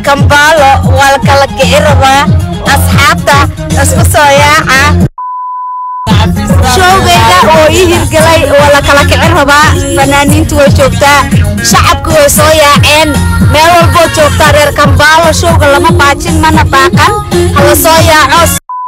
kambaalo waa la kala kici rabaa asxaabta isku soo yaaca showgayga oo ii hirgelay waa la kala kicin rabaa fanaaniintu way joogtaa shacabku way soo yaaceen meel walboo joogtaa reer kambaalo showga lama baajin mana baaqan hala soo yaaco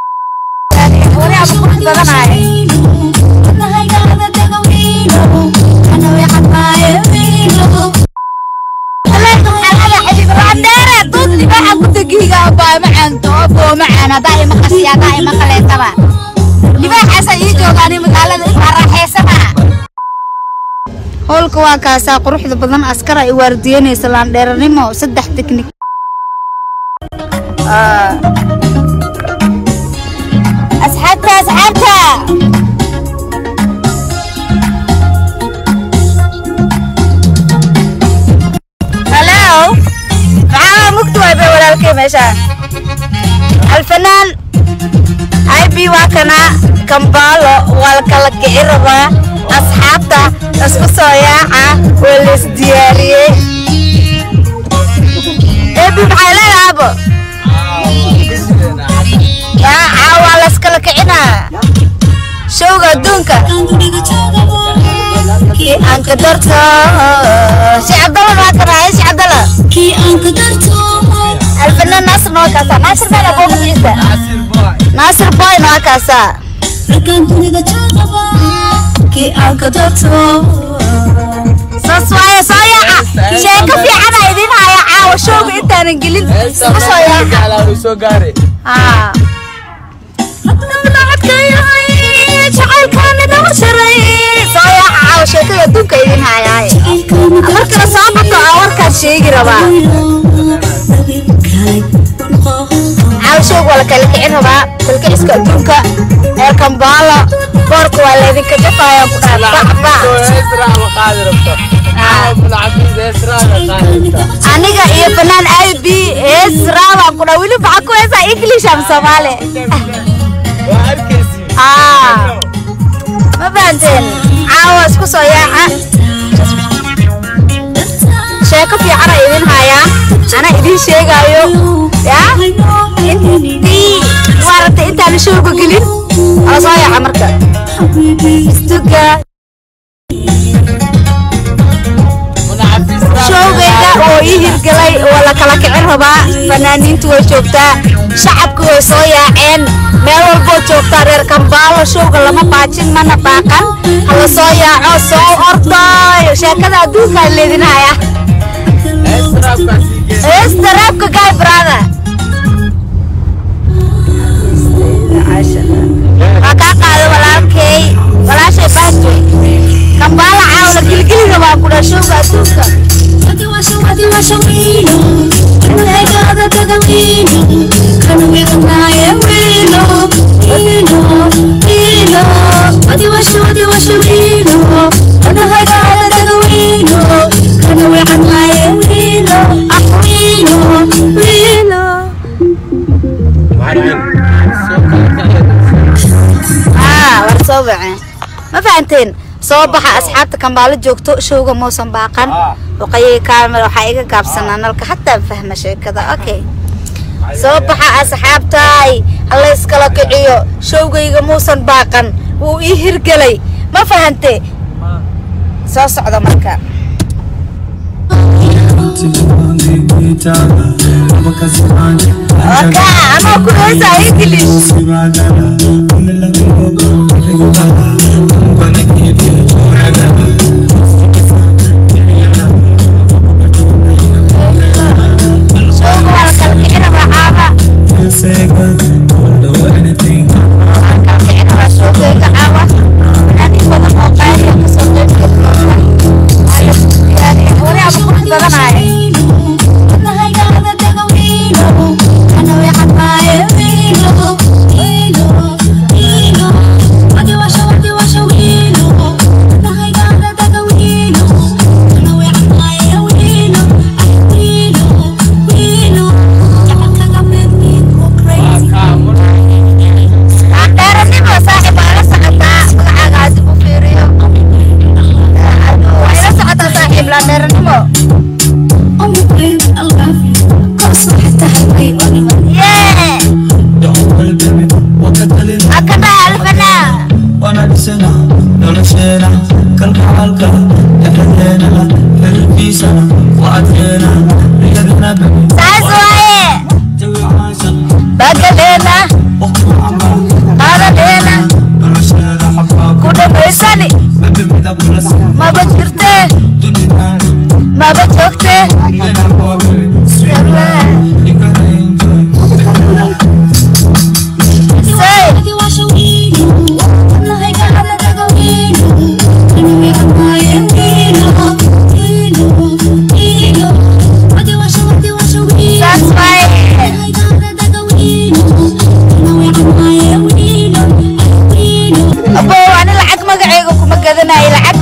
howlka waa kaasaa quruxda badan askar ay waardiyanaysa laandheeranimo saddex teknik asxaabta asxaabta halo maxaa mugta waay bay walaalkay meeshaan alfanaan ib waa kana kambaalo waa la kala kici rabaa asxaabta isku soo yaaca waa la isdiyaariyey ebi maxay leedahay abo yaaca waa la iskala kicinaa showga adduunka kii aan ka darto si cabdalla maa kanaaye si cabdalla alfanaan naasir noo kaasaa naasir meela booga ciisa naasir boy noo kaasaa saas waaye soo yaaca sheeko fiicana idin haya caawa showga intaanan gelin isku soo yaaca haa soo yaaca caawa sheekada adduunka idin hayaaye markana soo bato aa warkaad sheegi rabaa caawa showga waa la kala kicin rabaa kalkiciska adduunka reer kambaalo boorka waa laydinka jafaya ku dhaha aniga iyo fanaan ib hees raabaan ku dhaa weli maxaa ku heesaa english am soomaali aa ma fahanteen caawa isku soo yaaca sheeko fiicana idin hayaa ana idin sheegaayo ya intii maaragtay intaan showga gelin ala soo yaaca marka istuga showgayga oo ii hirgelay waa la kala kicin rabaa fanaaniintu way joogtaa shacabku way soo yaaceen meel walboo joogtaa reer kambaalo showga lama baajin mana baaqan hala soo yaaco soo ordayo sheekada adduunkaa leedin haya heesta raabka guy brother waa kaa qaada walaalkay walaashay baaswey kambaala caawla gilgili rabaa ku dhaa showga adduunka aa war soo baceen ma fahanteen soo baxa asxaabta kambaalo joogto showga muusan baaqan waqayay kaamil waxaa iga gaabsanaa nalka hataa fahma sheekada okay soo baxa asxaabtaay hala iskala kiciyo showgayga muusan baaqan wuu ii hirgelay ma fahante soo socda marka waka anoo ku heesaa english showga waa la kala kicin rabaa caaba kala kicin rabaa showgayga caawa fanaaniin badan oo qaaliya kasoo qeyb geli walaaba qurux badanaaye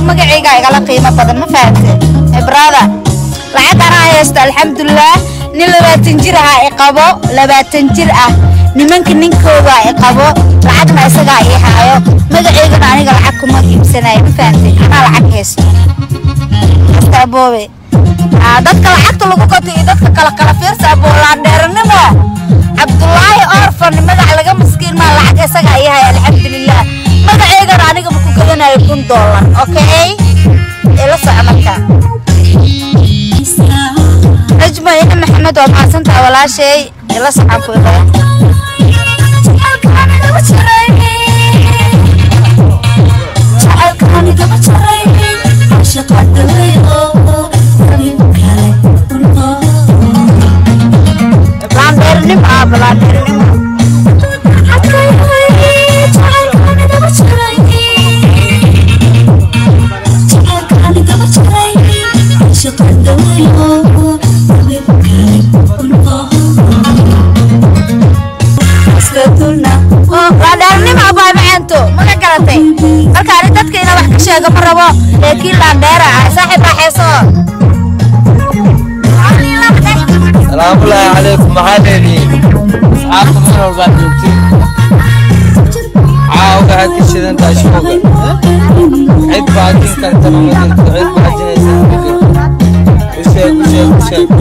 magacayga igala qiimo badan ma fahamte brother lacag anaa haysta alxamdulilah nin labaatan jir ah i qabo labaatan jir ah nimanka ninkooda i qabo lacagna isagaa ii haayo magacaygana aniga lacag kuma iibsanayo ma fahamte anaa lacag haysto hasta aboobe Aa, dadka lacagta lagu gato iyo dadka kala kala fiirsa aboolaandheeranimo cabdulaahi orfan magac laga maskiin maa lacag isagaa ii haya alxamdulilah magaceygana aniga ma ku gadanayo kun doolar okay ila soco marka najmo ina maxamed waa mahadsantaha walaashay ila socon ku ilaa laandheernimo ah laandheernimo laandheernimo abaa macaanto ma ka garatay marka ani dadka inaa wax ka sheego ma rabo laakiin laandheera ah saaxiib raaxeyso salaamullaahi calaykum maxaa leedihiin asxaabta mar walbaad joogtiin caawga had ka shidan tahay shooga cid baajin kartana ma jirto cid baajinaysa ma jirto u sheeg u sheeg u sheeg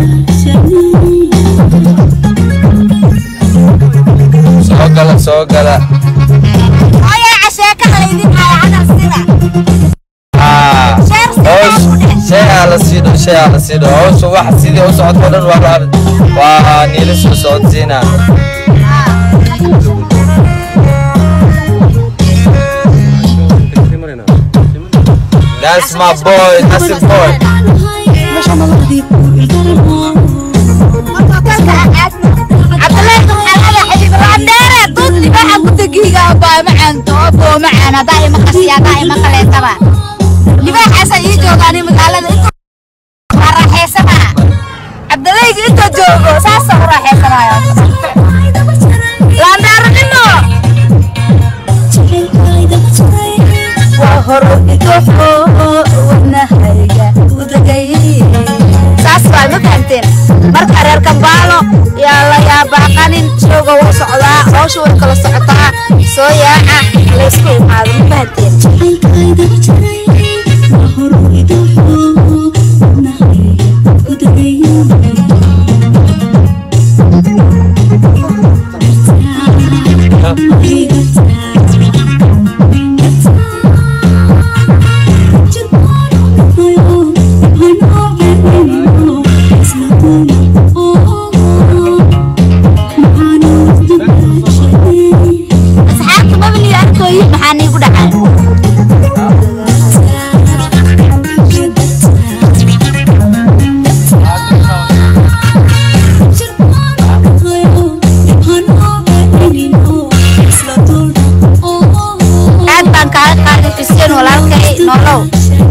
soo gala soo gala hooyaa casheekada laydin haya hadal sida aa hoos shay aa la siidho shay aa la siidho hoos wax sidii u socodko dhan waa la waa niila soo socodsiinaa That's my boy, that's the boy. cabdulaahi maxalada xabiib laandheere dud libaaxa ku tegiiga abaa macaanto aboo macaan hadaa ima qasiya hadaa ima qaleetaba libaaxaasa ii joogaani magaalada inta waa raaxeysana cabdulayga inta joogo saasa u raaxeysanayo laandheeranimo waa horo idoxo wadnahayga udagay saas baa ma fahamteen marka reer kambaalo yaa la yaabaqanin showga wuu socdaa hawsha way kala socotaa soo yaaca laysku imaado ma fahamteen asxaabta mabni arkooyi maxaa niigu dhacay aad baan kaaga qaaday xuseen walaalkay nolow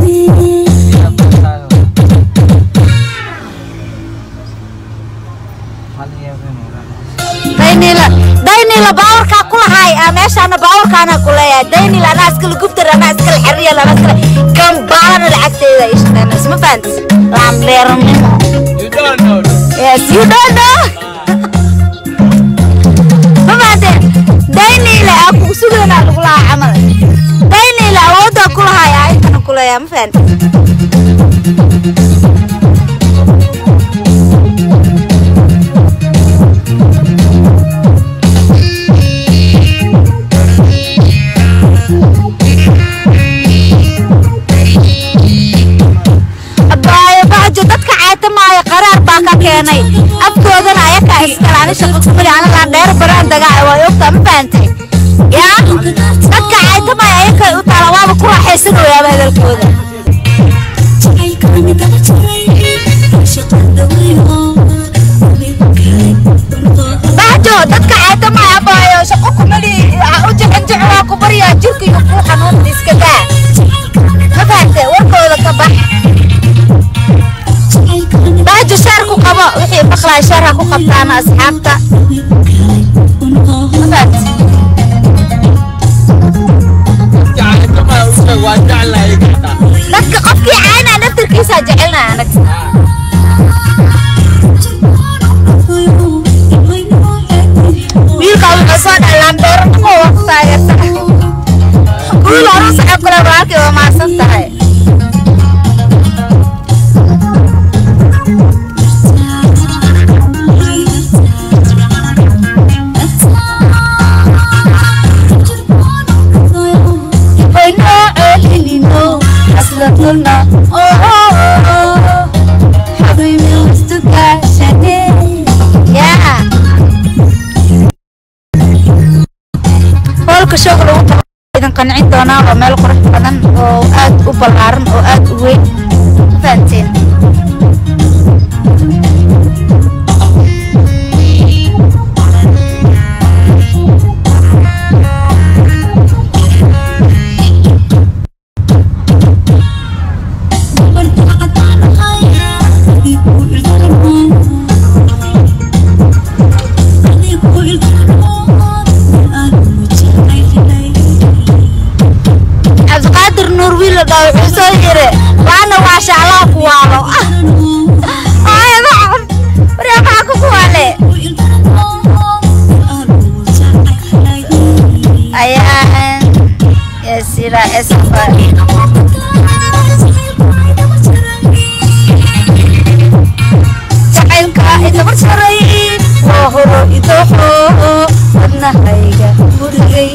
daynila daynila baawarkaa ku lahaay aa meeshaana baawarkaana ku leeyahay daynila anaa iskala gubtar anaa iskala xeriya anaa iskala gambaalana lacagteeda ay shaqeyn isma fahantis laamdheeranimo You don't know this. yes you don't know ma fahanteen daynila aa kugu sugeynaa lagu lahaa camal daynila awooddaa ku lahaay aa intana ku leeyahay ma fahantis abaayo bajo dadka caytamaayo qaraar baa ka keenay afkoodana ayakaa iskale ani shaqo kumali anagaa dheer baraan dagaa waa ogtaa ma fahantay yaa dadka caytamaayo ayakay u taala waaba ku raaxaysan wayaaba hadalkooda bajo dadka caytamaayo abaayo shaqo kumali u jixin jixin ku baryaa jirka iyo kuu xanuun iska daa ma fahantay warkooda ka bax bajo shaar ku qabo wixii maqlaa shaar ha ku qabtaana asxaabta ma fahantay Jacayl kama u sheeg waa jeclahay gacta. wiilkiisaa jecelna anag wiilka wuxuu soo dhalaan beero dhaqo waa ku taageersan wiil horu socod kule walaalkii waa maasan tahay Yeah. hoolka showga lagu qabo idin qancin doonaa waa meel qurux badan oo aad u ballaaran oo aad u weyn fahanteen cabdiqaadir nuur wiil la dhaho wuxuu soo yiri waana waa shaclaa ku waalo waryaa maxaa ku kuwaale ayaa yasira esfa jacaylka idabar saray waa horo idoxo wadnahayga gurigay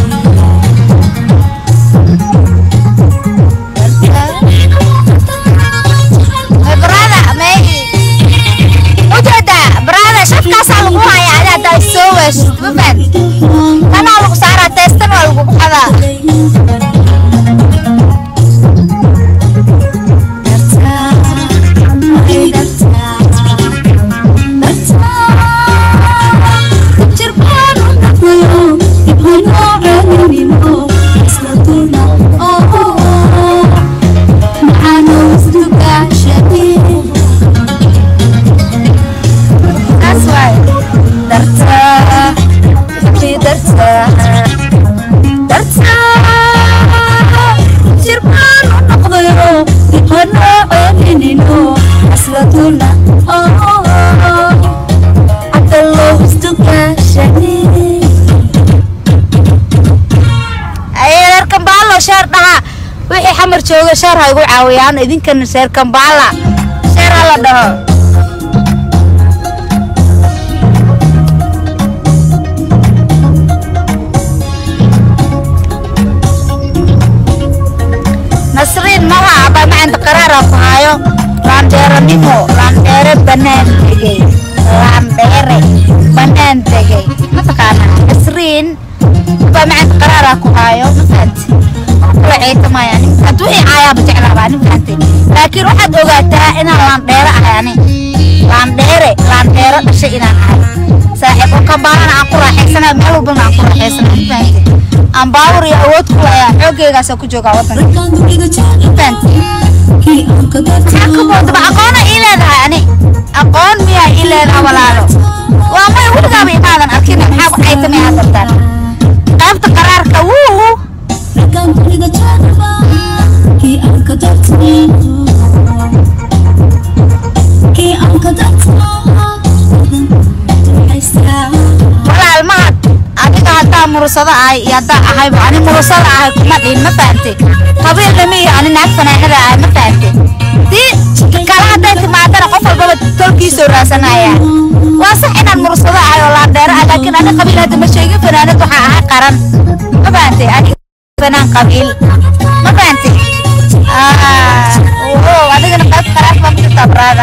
brada may ujeeda brada shafkaasaa lagu haya adaa daa soo weeshid ma fahad kanaa lagu saaraa teestan waa lagu qadaa That's why. Darta, fi darta, darta. Jirkaan u noqdayo, dibana celinino, aslatuna, oh, cadalo isdugaashani. Aye, reer Kambaalo sheer dhaha. Wixii xamar jooga sheer ha igu caawiyaan idinkana sheer Kambaala. Sheer ha la dhaho. nasriin maha aba macanta qaraara ku hayo laandheeranimo laandheere banaan tegey laandheere banaan tegey mataqaana nasriin aba macanta qaraara ku hayo mafahanti kula ciitamaya hadduu i caayaaba jeclaabaa nin fahanti laakiin waxaad ogaataa inaan laandheere ahay ani laandheere laandheere dhashay inaan ahay saaxiib oo kambaalana aan ku raaxaysana meel walbana aan ku raaxaysana ma fahanti aan baawur iyo awood ku layaa xooggeygaasaa ku joogaa waddanka maxaa aqoona ii leedahay ani aqoon miyaa ii leedahay walaalo waa may weligaaba imaadan arkin maxaa ku caytamay aad dartaan qaybta qaraarka wuu walaal mahad adiga haddaa murusado ahay iyo haddaa ahayba ani murusada ahay kuma dhihin ma fahante qabiilna ma iyo ani naag fanaanada ahay ma fahante dii kala hadday timaadana qof walbaba tolkiisoo raasanaya waa sax inaan murusado ahay oo laandheero ah laakiin ani qabiil hadda ma sheegin fanaanad waxaa ahay qaran ma fahante ani fanaan qabiil ma fahante oo adigana qayb qaraaf baa ku jirtaa braada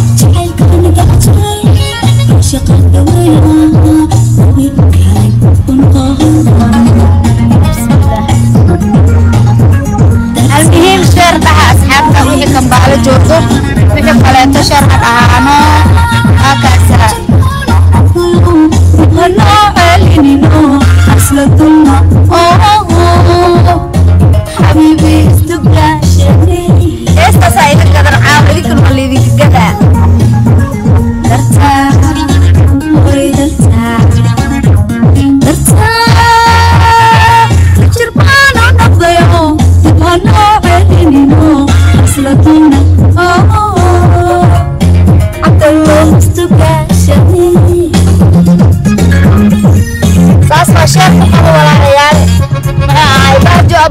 المهم شهر dhaha asxaabta wixii kambaalo joogto wixii kaleeto shar ha dhahaano hakaasa heestaasa iga gadan caawa idinkan waa laydinka gadaa dartaa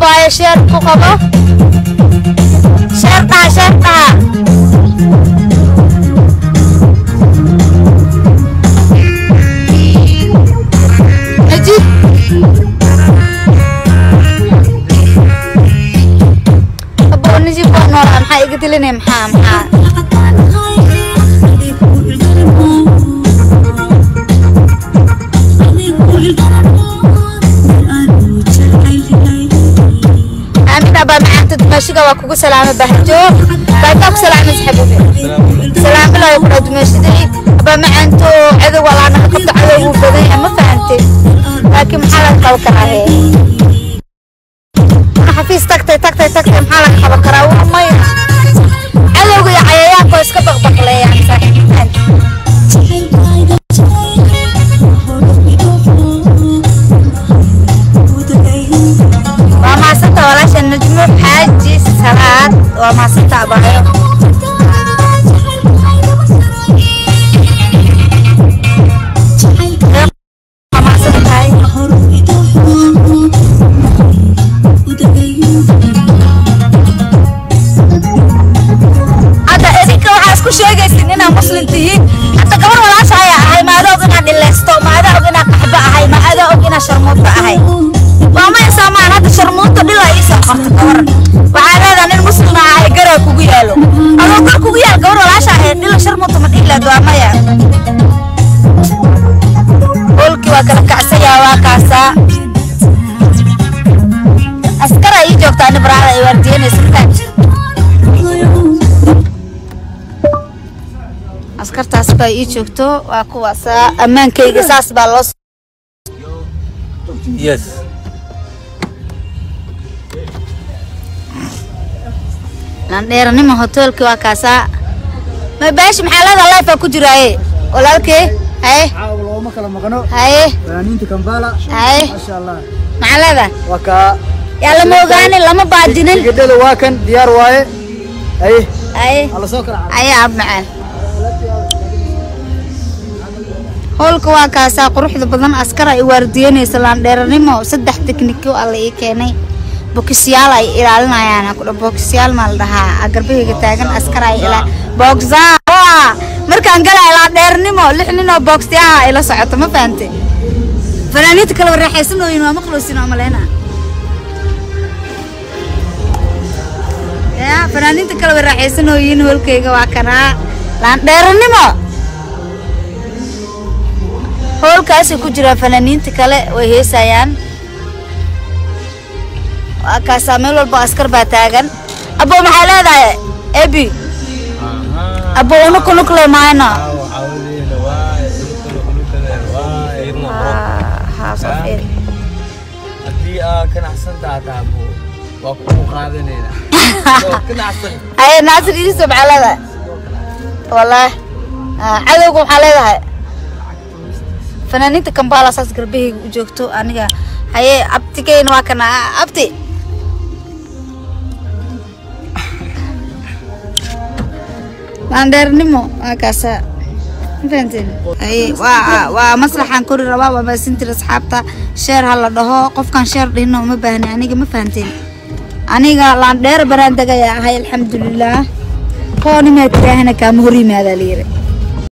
abaayo sheer ku qabo sheer dhaha sheer dhaha najib abo najib waa noolaa maxaa iga dilinay maxaa maxaa aamin abaa macaanta dumaashiga waa kugu salaamay bahjo baataa ku salaamay saxabubi salaamo laa ku dhaa dumaashiday abaa macaanto cadow walaa naga qabto cadow wuu badan yahay ma fahantay laakiin maxaa laga qaban karaa hee xafiis tagtay tagtay tagtay maxaa laga qaban karaa waa maya cadowga iyo cayayaanka oo iska baqbaqleeyaan saaxiib ma fahantay waa maasanta walaasha najmo xaaji salaad waa maasanta abaayo waa maasan tahay hadda idinka waxaa isku sheegaysin inaad muslim tihiin hadda gabar walaasha ayaa ahay maada og inaad dhileysto maada og inaad qaxbo ahay maada og inaad sharmuuto ahay waa ma insaamaan hadda sharmuuto dhila iisoo qorto gabar waxaa leedaha nin muslim ahay garaa kugu yaalo adoo gar kugu yaal gabar walaasha ahay dhila sharmuuto ma dhihilaad waa maya holkii waa kala kacsayaa waa kaasaa askara ii joogtaa nibraada ay waardiyanaysa mataaj askartaas baa ii joogto waa kuwaasaa ammaankayga saas baa loo yes landheeranimo hoteelkii waa kaasaa ma baashi maxaa leedaha life ku jiraaye walaalkee haye caawa looma kala maqno haye fanaaniinta kambala haye maasha allah maxaa leedaha waa kaa yaa lama ogaani lama baadinin tigidhada waa kan diyaar waaye aye haye hala soo kala cad haye ab macaan howlka waa kaasaa quruxda badan askar ay waardiyanaysa laandheeranimo saddex tekniko alla ii keenay bokisyaal ay ilaalinayaan kudha bokisyaal maa la dhahaa garbahayga taagan askar ay ilaa boksa markaan galaya laandheeranimo lix nin oo boksyaha ay la socoto ma fahante fanaaniinta kale waraaxaysanooyin waa maqloosin oo maleyna ya fanaaniinta kale waraaxaysanooyin holkayga waa kanaa laandheeranimo howlkaasay ku jiraan fanaaniinta kale way heesayaan waa kaasaa meel walba askar baa taagan abo maxaa leedahay ebi abo unukunukle maayno haddii aa ganacsan taataabo waa kugu qaadanayna ganacsan haye naasir iriso maxaa leedahay wallaahi Ah, cadowga waxaa leedahay fanaaniinta kambala saas garbahayga u joogto aniga haye abtigeyna waa kana Ah, abti laandheernimo waa kaasa ma fahanteen haye waa waa maslaxaan kori rabaa waa maasintir asxaabta sheer ha la dhaho qofkaan sheer dhihino uma baahni aniga ma fahanteen aniga laandheer baraan degaya ahay alxamdulilaah koonimaa tiraahana kaama hor yimaadaa layiri